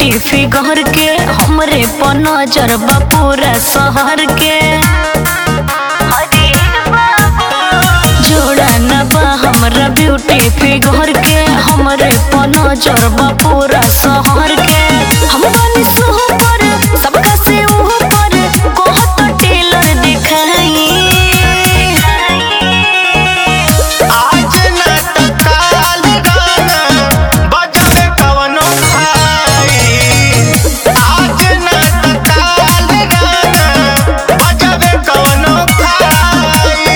figure के हमरे पर नजर बा पूरा शहर के जोड़ा न बा हमरा ब्यूटी फिगर के हमरे पर नजर बा पूरा शहर के हम बानी सुपर सबका से ऊपर कहत टेलर दिखाई आज न त काल गाना बजबे कवनो भाई आज न त काल गाना बजबे कवनो भाई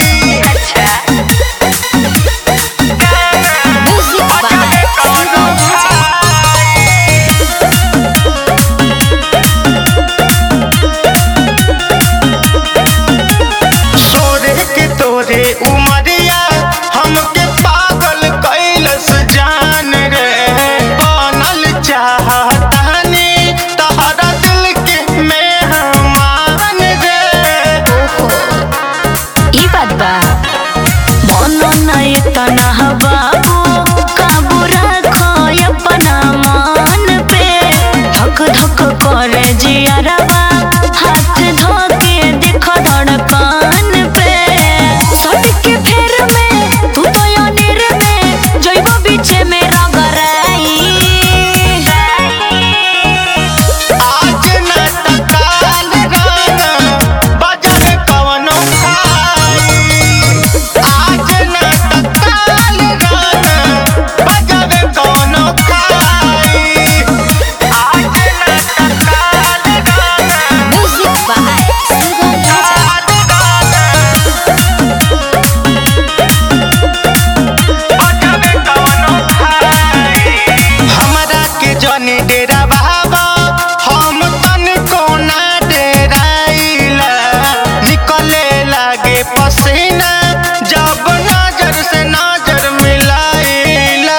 बजबे कवनो सोरे के तोरे उमरिया हमके पागल कैलस जान रे बनल चाहतानी तहरा दिल के मेहमान रे ई बात बा मनो नहीं तना बाबू काबू रखो अपना मन पे धक धक करे जियरवा हाथ धोके देखो धड़कन पे सड़के फेर में तू तो अनिर में जइबो बीचे में रगराई आज न त काल गाना बजबे कवनो भाई आज न त काल गाना बजबे कवनो भाई आज न त काल गाना म्यूजिक बाय सुगम राजा हमरा के जनी डेरा बाबा हम तन कोना डेराइला निकले लागे पसीना जब नजर से नजर मिलाइला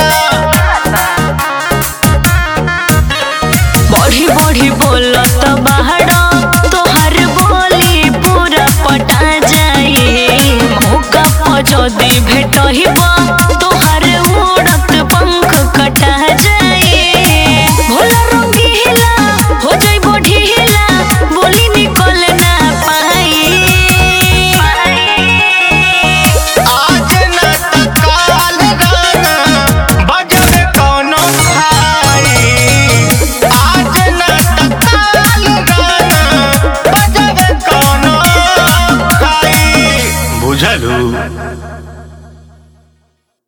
बढ़ी बढ़ी बोलत बाहर तोहर बोली पूरा पटा जाई मौका पर जदी भेटहिब तोहर उड़त पंख कटा जाई भोला रंगीला हो जाइबो ढीला बोली निकल ना पाई आज न त काल गाना बजबे कौनो भाई आज न त काल गाना बजबे कौनो भाई बुझलू